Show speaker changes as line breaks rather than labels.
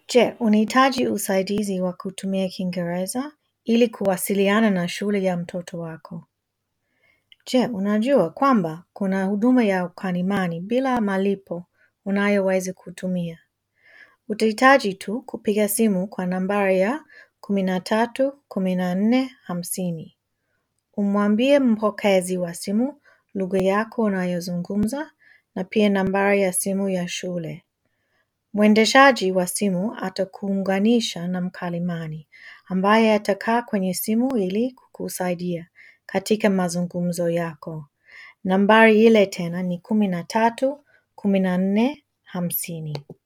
Je, unahitaji usaidizi wa kutumia Kiingereza ili kuwasiliana na shule ya mtoto wako? Je, unajua kwamba kuna huduma ya ukalimani bila malipo unayoweza kutumia? Utahitaji tu kupiga simu kwa nambari ya kumi na tatu kumi na nne hamsini. Umwambie mpokezi wa simu lugha yako unayozungumza na pia nambari ya simu ya shule. Mwendeshaji wa simu atakuunganisha na mkalimani ambaye atakaa kwenye simu ili kukusaidia katika mazungumzo yako. Nambari ile tena ni kumi na tatu kumi na nne hamsini.